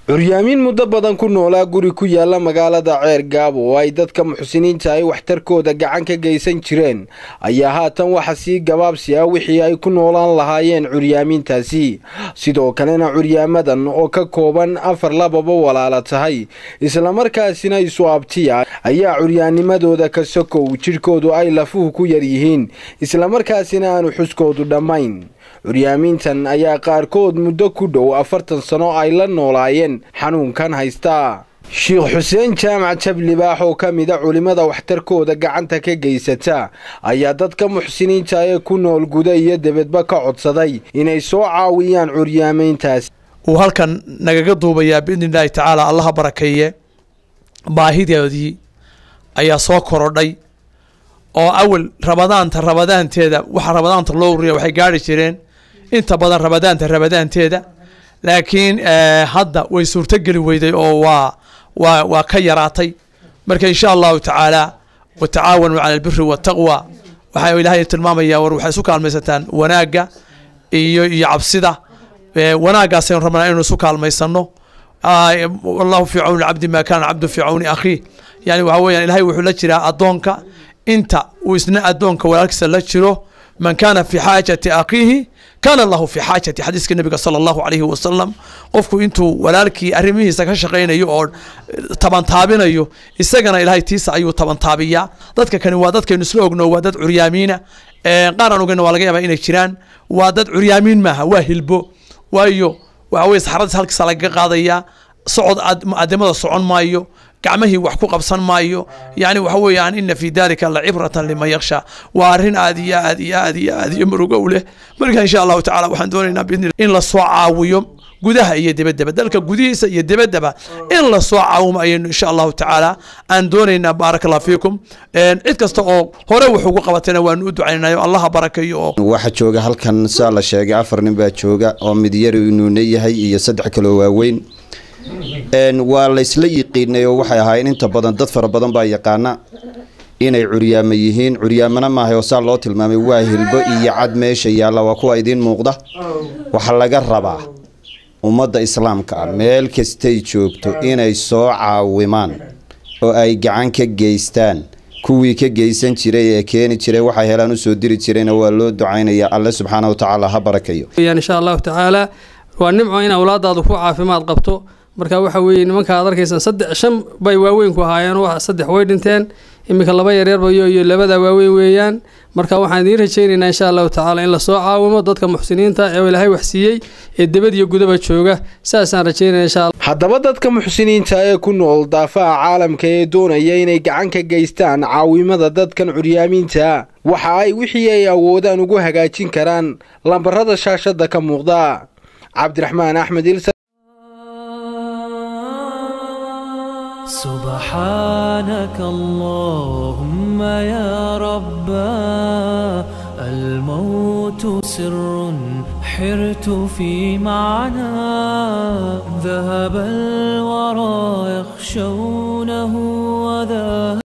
curyaamiin muddo badan ku noolaa guri ku yaala magaalada ceer gaabo oo ay dadka muxsiniinta ay waxtarkooda gacan ka geysan jireen ayaa haatan waxa sii gabaabsi ah wixii ay ku noolaan lahaayeen curyaamiintaasi sidoo kalena curyaamadan oo ka kooban afar lababa walaala tahay islamarkaasina isu abtiya ayaa curyaanimadooda ka sokow jidhkoodu ay lafuhu ku yar yihiin islamarkaasina aanu xuskoodu dhammayn curyaamiintan ayaa qaarkood muddo ku dhow afartan sano ay la noolaayeen xanuunkan haystaa sheikh xuseen jaamac jablibaax oo ka mida culimmada waxtarkooda gacanta ka geysata ayaa dadka muxsiniinta ee ku nool guda iyo debedba ka codsaday inay soo caawiyaan curyaamayntaas uu halkan nagaga duubayaa biidni illaahi tacaala allaha barakeeye baahidoodii ayaa soo korodhay oo awal rabadaanta rabadaanteeda waxa rabadaanta loo ururiya waxay gaari jireen inta badan rabadaanta rabadaanteeda laakiin hadda way suurtogeli weyday oo waa waa waa ka yaraatay marka insha allahu tacaala watacaawanuu cala albiri waataqwa waxaa ilaahay tilmaamaya war waxay isu kaalmaysataan wanaagga iyo iyo cabsida wanaaggaasaynu rabnaa inaynu isu kaalmaysano allahu fii cawni cabdi maa kaana cabdu fii cawni akhiih yani waxa weeyaan ilahay wuxuu la jiraa addoonka inta uu isna addoonka walaalkiisa la jiro man kaana fi xaajati akhiihi kaana allahu fi xaajati xadiiska nabiga sala allahu calayhi wasalam qofku intuu walaalkii arrimihiisa ka shaqaynayo oo tabantaabinayo isagana ilaahay tiisa ayuu tabantaabiyaa dadka kani waa dadkaynu isla ogno waa dad curyaamiina qaar aan ogeyna waa laga yaabaa inay jiraan waa dad curyaamiin maaha waa hilbo waayo waxa weye saxaradiis halkiisa lagaga qaadayaa socod adimada socon maayo gacmahii wax ku qabsan maayo yani waxa weeyaan ina fi dalika la cibratan liman yaksha waa arrin aad iyo aad iyo aad iyo aad iyo murugo u leh marka insha allahu tacala waxaan doonaynaa biidni in lasoo caawiyo gudaha iyo debedeba dalka gudihiisa iyo debedaba in lasoo caawimo ayaynu insha allahu tacaala aan doonaynaa baaraka allah fiikum cid kasta oo hore wax ugu qabatayna waanu u ducaynayo allaha barakeeyo oo waxaa jooga halkan saa la sheegay afar nin baa jooga oo mid yar inuuna yahay iyo saddex kaloo waaweyn waa laysla yiqiinay oo waxay ahaayeen inta badan dad fara badan baa yaqaana inay curyaamo yihiin curyaamana maahay oo saa loo tilmaamay waa hilbo iyo cad meesha yaalla waa kuwa idiin muuqda waxaa laga rabaa ummadda islaamka ah meel kastay joogto inay soo caawimaan oo ay gacan ka geystaan kuwii ka geysan jiray ee keeni jiray waxay helaan usoo diri jirayna waa loo ducaynaya alle subxaana wa tacaala ha barakayo insha allahu tacaala waa nimco in awlaadaadu ku caafimaad qabto marka waxa weeye nimanka aad arkaysaan saddex shan bay waaweyn ku ahaayeen saddex way dhinteen iminka laba yaryarba iyo iyo labada waaweyn weeyaan marka waxaan idiin rajaynaynaa insha allahu tacaala in lasoo caawimo dadka muxsiniinta ee ilaahay wax siiyey ee debad iyo gudaba jooga saasaan rajaynaya insha allah haddaba dadka muxsiniinta ee ku nool daafaha caalamka ee doonaya inay gacan ka geystaan caawimada dadkan curyaamiinta waxa ay wixii ay awoodaan ugu hagaajin karaan lambarada shaashada ka muuqda cabdiraxmaan axmed il سبحانك اللهم يا ربا الموت سر حرت في معنى ذهب الورى يخشونه وذا